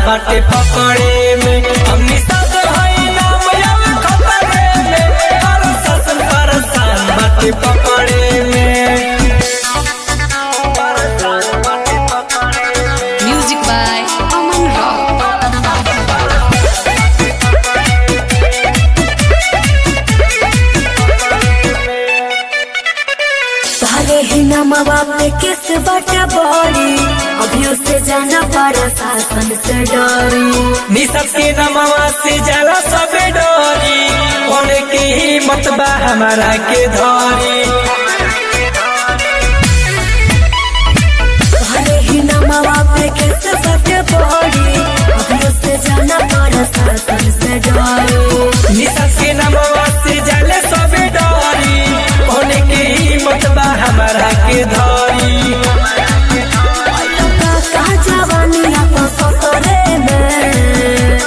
बाटे पकड़े में हमनी साथ हई नाम आवे खतरे में प्रशासन परेशान बाटे पकड़े में परेशान बाटे पकड़े में Music by Aman Rock. तारे ही नमवा पे किस बटा बड़ी अभियो से जाना पड़ा शासन से डरी निसब के नमवा से जला सबे डरी होने की हिम्मत बा हमारा के धरी तारे ही नमवा पे किस बटा बड़ी अभियो से जाना पड़ा शासन से डरी निसब के नमवा से जले सबे डरी होने की हिम्मत बा हमारा के धरी का का जवानी अपन ससुरे में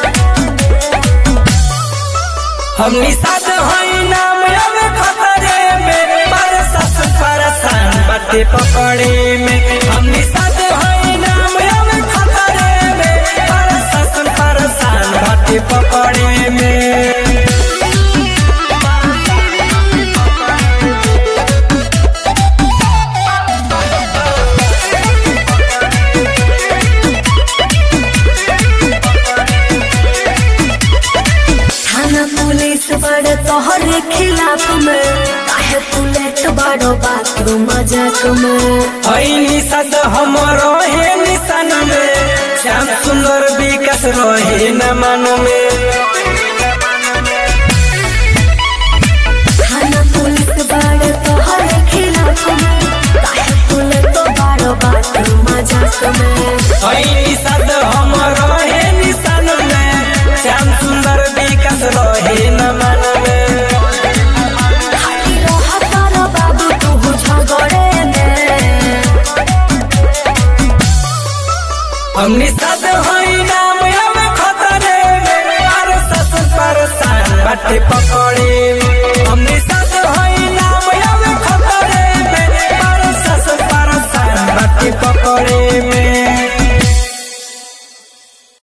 हमनी साथ हई नाम आवे खतरे में प्रशासन परेशान बाटे पकड़े में हमनी साथ हई नाम आवे खतरे में प्रशासन परेशान बाटे पकड़े में थाना पुलिस बड़े तोहरे खिलाफ में काहे पुलिस बड़ो बाथरूम मजाक में हई निषद हम रहे निशान में श्याम सुंदर विकास रहे न मन में थाना पुलिस बड़े तोहरे खिलाफ में काहे पुलिस तो बड़ो बाथरूम मजाक में हई निषद हम रहे निशान में श्याम सुंदर विकास रहे न मन में खाली रहा तारा बाबू तू झगड़े में हमनी साथ हई नाम आवे खतरे में प्रशासन परेशान बाटे